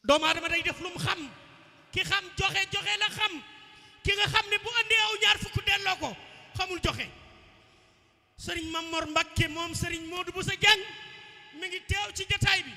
doomu aadama day def lu mu xam ki xam joxe joxe la xam ki nga xam ne bu andee aw ñaar fukk delloo ko xamul joxe sëriñ Mamor Mbakke moom sëriñ Modou Boussa Dieng mi ngi teew ci jataay bi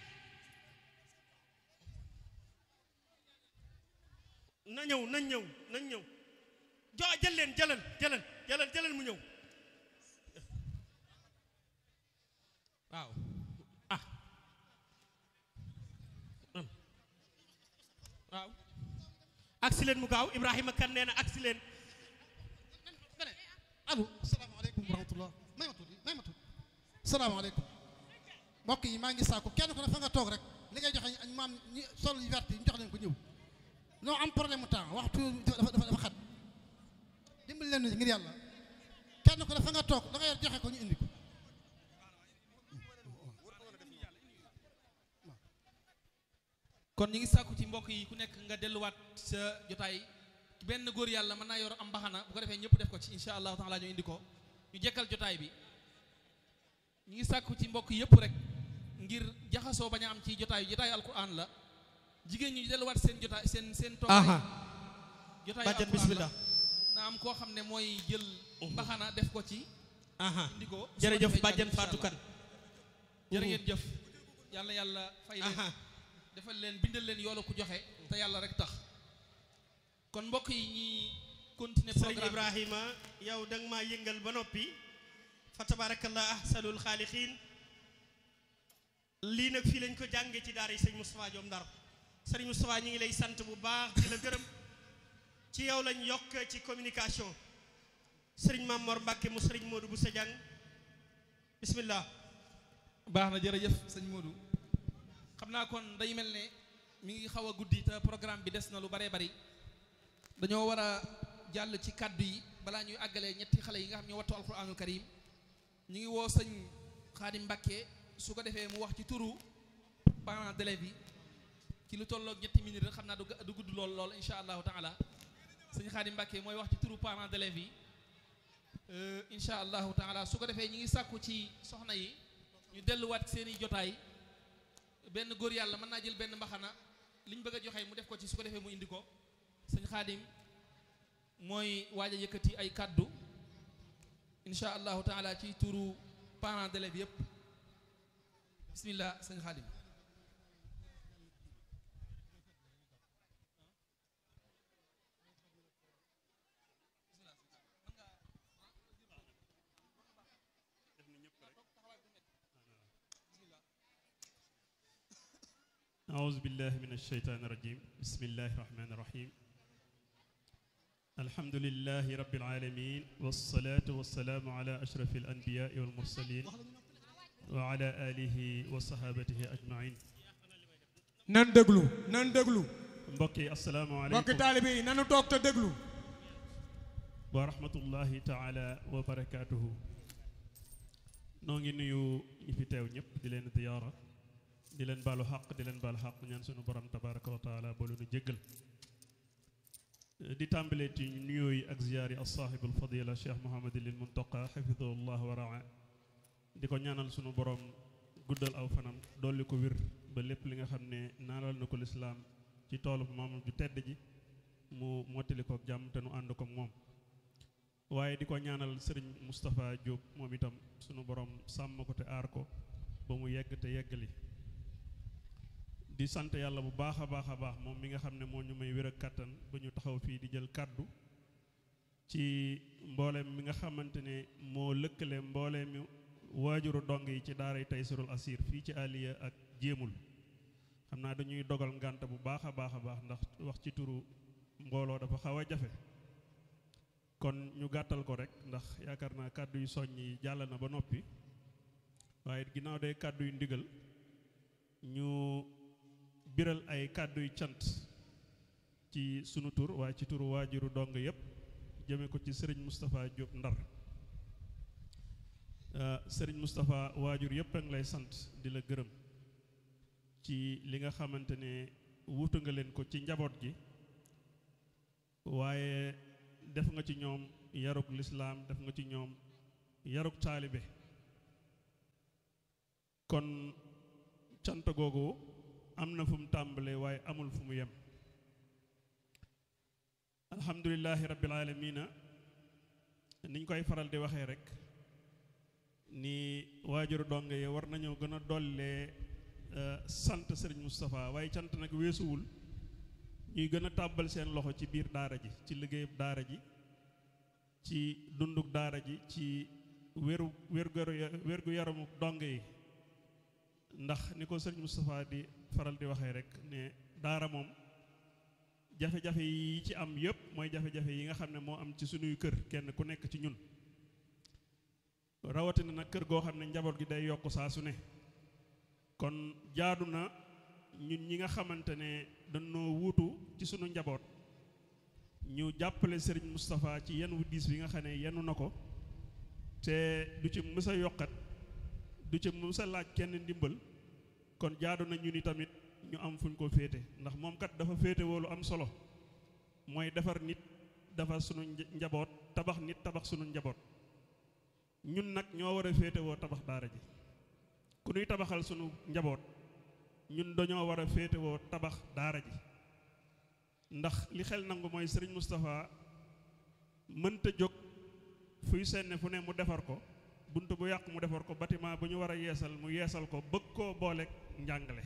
na ñëw nañ ñëw nañ ñëw jo jël leen jëlal jëlal jëlal jëlal mu ñëw waaw ah waaw agsi leen mu gaaw Ibrahima kan nee na agsi leen allo salaamaaleykum wa rahmatullah may ma tuuti may ma tuuti salaamaaleykum mbokk yi maa ngi sàkku kenn ko ne fa nga toog rek li ngay joxe añ maam ñi sol yu vert yi ñu jox leen ko ñëw noo am problème mu temps waxtu dafa dafa dafa xat dimbali leen ngir yàlla kenn ko ne fa nga toog da nga yor joxe ko ñu indi ko kon ñu ngi sàkku ci mbokk yi ku nekk nga delluwaat sa jotaay benn góor yàlla mën naa yor am mbaxana bu ko defee ñëpp def ko ci insha allahu taala ñu indi ko ñu jekkal jotaay bi ñu ngi sàkku ci mbokk yëpp rek ngir jaxasoo bañ a am ci jotaay jotaayu alquran la jigéen ñi delluwaat seen jotaay seen seen toogaay jotaayu bàjjan alquran bismillah la na am koo xam ne mooy jël mbaxana def ko ci aha indi ko su ko jërëjëf defee bàjjan jàll, insha Fatou allah. Kane jërë ngeen jëf yàlla yàlla fay leen aha defal leen bindal leen yoolu ku joxe te yàlla rek tax kon mbokk yi ñuy continuer sëriñ programme Ibrahima yow da nga maa yëngal ba noppi fa tabarakallah ahsanul xaalixiin lii nag fii lañ ko jàngee ci daara yi sëñ Moustapha Diom Ndar sëriñ Moustapha ñu ngi lay sant bu baax di la gërëm ci yow lañ yokk ci communication sëriñ Mamor Mbacke mu sëriñ Modou Boussa Dieng bismillah baax na jërëjëf sëñ Modou xam naa kon day mel ne mi ngi xaw a guddi te programme bi des na lu baree bari dañoo war a jàll ci kàddu yi balaa ñuy àggalee ñetti xale yi nga xam ñoo wattu alquranul karim ñu ngi woo sëñ Xaadim Mbàkke su ko defee mu wax ci turu parents d'élèves yi ci lu tolloog ñetti minutes rek xam naa du ga- du gudd lool lool insha allahu taala sëñ Xaadim Mbàkke mooy wax ci turu parents d'élèves yi euh, insha allahu taala su ko defee ñu ngi sàkku ci soxna yi ñu delluwaat seeni jotaay benn góor yàlla mën naa jël benn mbaxana li ñu bëgg a joxe mu def ko ci su ko defee mu indi ko sëñ xaadim mooy waaj a yëkkati ay kàddu insha allahu taala ci turu parents d'élèves yépp bismillah sëñ xaadim أعوذ بالله من الشيطان الرجيم بسم الله الرحمن الرحيم الحمد لله رب العالمين والصلاة والسلام على أشرف الأنبياء والمرسلين وعلى آله وصحابته أجمعين nan déglu nan déglu mbokki assalaamu mbokki aleykum taalibe yi nanu toog te déglu wa rahmatullahi taala wa barakaatuhu noo ngi nuyu ñi fi teew ñëpp di leen ziyaara di leen baalu xaq di leen baalu xaq ñaan sunu borom tabaraka wa taala boolu nu jéggal di tàmbalee ci nuyoo yi ak ziyaar yi asaaxibul fadila cheikh mohamadilil muntaqa xafidahullah wa raa di ko ñaanal sunu borom guddal aw fanam dolli ko wér ba lépp li nga xam ne naanal na ko lislaam ci toolu maamam ju tedd ji mu mottali ko ak jàmm te nu ànd ko ak moom waaye di ko ñaanal sëriñ Moustapha Diop moom itam sunu borom sàmm ko te aar ko ba mu yegg te yeggali di sant yàlla bu baax a baax a baax moom mi nga xam ne moo ñu may wér ak kàttan ba ñu taxaw fii di jël kàddu ci mbooleem mi nga xamante ne moo lëkkale mbooleem mi waajuru dong yi ci daaray Taysirul Asir fii ci Aliya ak jéemul xam naa dañuy dogal ngànt bu baax a baax a baax ndax wax ci turu mbooloo dafa xaw a jafe kon ñu gàttal ko rek ndax yaakaar naa kàddu yu soññ yi jàll na ba noppi waaye ginnaaw day kàddu yu ndigal ñu biral ay kàddu yu cant ci sunu tur waaye ci turu waajuru dong yépp jëme ko ci sëriñ Moustapha Diop Ndar Euh, sëriñ Moustapha waajur yépp a ngi lay sant di la gërëm ci li nga xamante ne wuutu nga leen ko ci njaboot gi waaye def nga ci ñoom yarug lislaam def nga ci ñoom yarug taalibe kon cant googu am na fu mu tàmbalee waaye amul fu mu yem alhamdulillahi rabbil alamina niñ koy faral di waxee rek ni waajuru donge yi war nañoo gën a dollee sant sëriñ Moustapha waaye cant nag weesuwul ñuy gën a tàbbal seen loxo ci biir daara ji ci liggéeyub daara ji ci dunduk daara ji ci wéru wérgu yaramu donge yi ndax ni ko sëriñ Moustapha di faral di waxee rek ne daara moom jafe-jafe yi ci am yëpp mooy jafe-jafe yi nga xam ne moo am ci sunuy kër kenn ku nekk ci ñun rawatina nag kër goo xam ne njaboot gi day yokk saa su ne kon jaadu na ñun ñi nga xamante ne dañoo wuutu ci sunu njaboot ñu jàppale sëriñ Moustapha ci yenn wu diis bi nga xam ne yenu na ko te du ci mës a yokkat du ci mës a laaj kenn ndimbal kon jaadu na ñu ni tamit ñu am fuñ ko féete ndax moom kat dafa féete woolu am solo mooy defar nit defar sunu njaboot tabax nit tabax sunu njaboot ñun nag ñoo war a féete woo tabax daara ji ku ñuy tabaxal sunu njaboot ñun dañoo war a féete woo tabax daara ji ndax li xel nangu mooy sëriñ Moustapha mënta jóg fuy senne fu ne mu defar ko bunt bu yàqu mu defar ko bâtiment bu ñu war a yeesal mu yeesal ko bëgg koo booleeg njàngale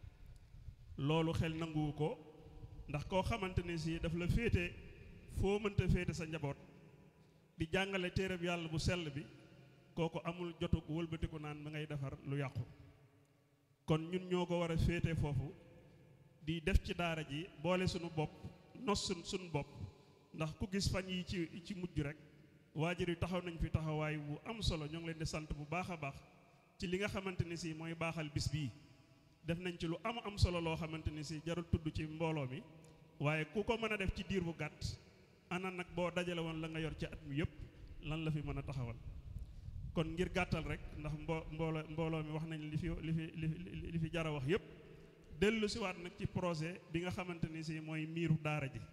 loolu xel nanguwu ko ndax koo xamante ne si daf la féete foo mënta féete sa njaboot di jàngale téereb yàlla bu sell bi kooku amul jotug wëlbatiku naan ba ngay defar lu yàqu kon ñun ñoo ko war a féete foofu di def ci daara ji boole sunu bopp nos sun sunu bopp ndax ku gis fan yi ci ci mujj rek waajur yi taxaw nañ fi taxawaay bu am solo ñoo ngi leen di sant bu baax a baax ci li nga xamante ni si mooy baaxal bis bii def nañ ci lu am am solo loo xamante ni si jarul tudd ci mbooloo mi waaye ku ko mën a def ci diir bu gàtt ana nag boo dajale woon la nga yor ci at mi yëpp lan la fi mën a taxawal kon ngir gàttal rek ndax mbo mbooloo mbooloo mi wax nañ li fi li fi li fi jara wax yëpp dellu siwaat nag ci projet bi nga xamante ni si mooy miiru daara ji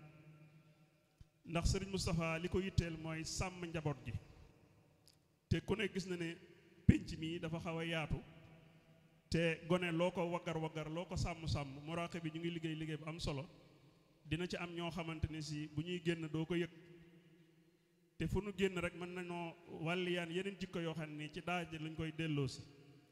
ndax sëriñ Moustapha li ko yitteel mooy sàmm njaboot gi te ku ne gis na ne pénc mi dafa xaw a yaatu te gone loo ko waggar waggar loo ko sàmm sàmm muraaxe bi ñu ngi liggéey liggéey bu am solo dina ci am ñoo xamante ne si bu ñuy génn doo ko yëg te fu nu génn rek mën nañoo wàlliyaan yeneen jikko yoo xam ne ci daara ji lañ koy delloo si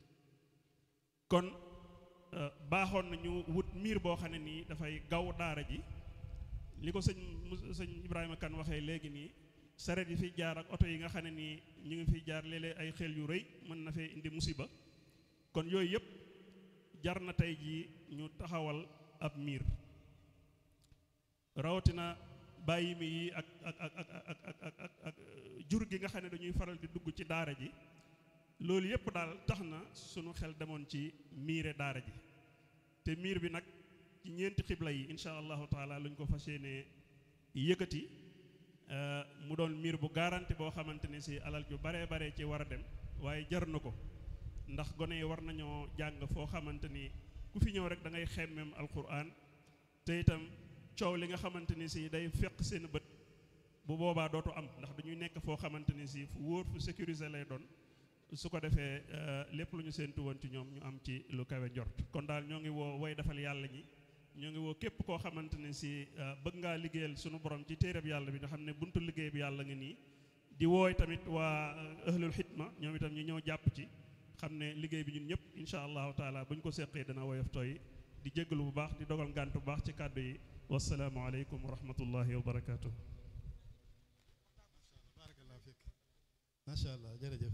kon baaxoon nañu wut miir boo xam ne nii dafay gaw daara ji li ko sëñ sëñ Ibrahima Kane waxee léegi nii saret yi fiy jaar ak oto yi nga xam ne nii ñu ngi fiy jaar léeg-léeg ay xel yu rëy mën na fee indi musiba kon yooyu yëpp jar na tey jii ñu taxawal ab miir rawatina bàyyi mi yi ak ak ak ak ak ak ak ak jur gi nga xam ne dañuy faral di dugg ci daara ji loolu yëpp daal tax na sunu xel demoon ci miire daara ji te miir bi nag ci ñeenti xibla yi incha allahu taala luñ ko fas yéenee yëkkati mu doon miir bu garanti boo xamante ne si alal ju baree bare ci war a dem waaye jar na ko ndax gone yi war nañoo jàng foo xamante ni ku fi ñëw rek da ngay xemmem alquran te itam coow li nga xamante ni si day fekk seen bët bu boobaa dootu am ndax dañuy nekk foo xamante ni si fu wóor fu sécurisé lay doon su ko defee lépp lu ñu séentu woon ci ñoom ñu am ci lu kawe njort kon daal ñoo ngi woo way defal yàlla ñi ñoo ngi woo képp koo xamante ne si bëgg ngaa liggéeyal sunu borom ci téereb yàlla bi nga xam ne buntu liggéey bi yàlla nga nii di wooy tamit waa ahlul xidma ñoom itam ñu ñëw jàpp ci xam ne liggéey bi ñun ñëpp incha allahu taala bu ñu ko seqee dana woyof tooy di jéggalu bu baax di dogal ngànt bu baax ci kàddu yi wasalaamu aleykum wa rahmatullahi wa barakaatu. barakallahu fiik macha allah jërëjëf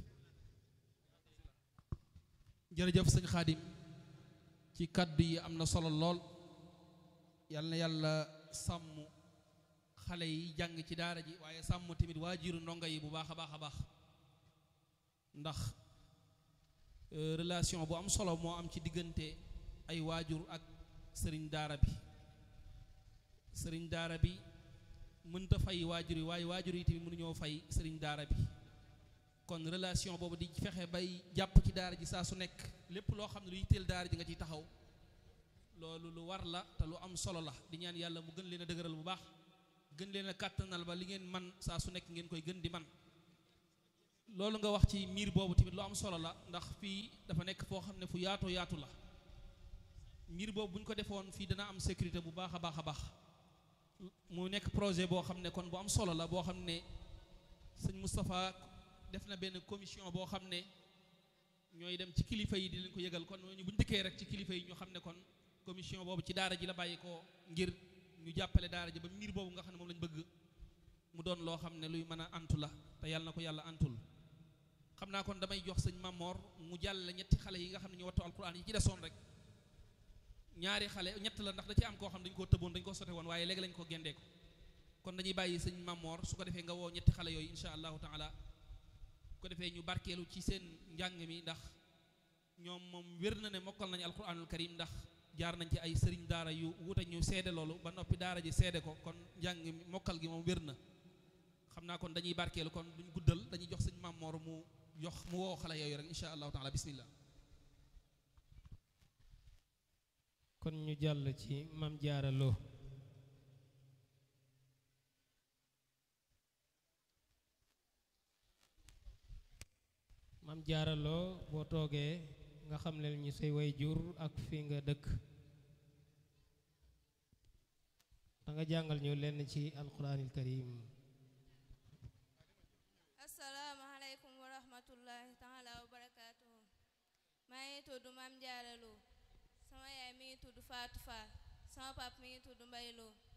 jërëjëf sëñ Xaadim ci kàddu yi am na solo lool yal na yàlla sàmm xale yi jàng ci daara ji waaye sàmm tamit waajiru ndongo yi bu baax a baax a baax ndax relation bu am solo moo am ci diggante ay waajur ak sëriñ daara bi sëriñ daara bi mënta fay waajur yi waaye waajur yi tamit mënuñoo fay sëriñ daara bi kon relation boobu di fexe bay jàpp ci daara ji saa su nekk lépp loo xam ne lu yitteel daara ji nga ciy taxaw loolu lu war la te lu am solo la di ñaan yàlla mu gën leen a dëgëral bu baax gën leen a kàttanal ba li ngeen man saa su nekk ngeen koy gën di man loolu nga wax ci miir boobu tamit lu am solo la ndax fii dafa nekk foo xam ne fu yaatoo yaatu la mbir boobu bu ñu ko defoon fii dana am sécurité bu baax a baax a baax mu nekk projet boo xam ne kon bu am solo la boo xam ne sëñ Moustapha def na benn commission boo xam ne ñooy dem ci kilifa yi di leen ko yëgal kon ñooñu bu ñu dikkee rek ci kilifa yi ñu xam ne kon commission boobu ci daara ji la bàyyi ko ngir ñu jàppale daara ji ba mbir boobu nga xam ne moom lañ bëgg mu doon loo xam ne luy mën a antu la te yàlla na ko yàlla antul xam naa kon damay jox sëñ Mamor mu jàll ñetti xale yi nga xam ne ñu wattu alquran yi ci desoon rek ñaari xale ñett la ndax da ci am koo xam dañu koo tëboon dañu koo sote woon waaye léegi lañ ko gendee ko kon dañuy bàyyi sëñ Mamor su ko defee nga woo ñetti xale yooyu insha allahu taala ko defee ñu barkeelu ci seen njàng mi ndax ñoom moom wér na ne mokkal nañu alquranul karim ndax jaar nañ ci ay sëriñ daara yu wuute ñu seede loolu ba noppi daara ji seede ko kon njàng mi mokkal gi moom wér na xam naa kon dañuy barkeelu kon duñ guddal dañuy jox sëñ Mamor mu jox mu woo xale yooyu rek insha allahu taala bismillah kon ñu jàll ci mam jaara loo mam jaara loo boo toogee nga xam leen ñu say way jur ak fi nga dëkk da nga jàngal ñu lenn ci alquranil karim asalaamaaleykum wa rahmatullahi taala wa barakaatuhu maa ngi tudd Mame Diarra Lo sama yaay mi ngi tudd Fatou Fall sama pap mi ngi tudd Mbaye Lo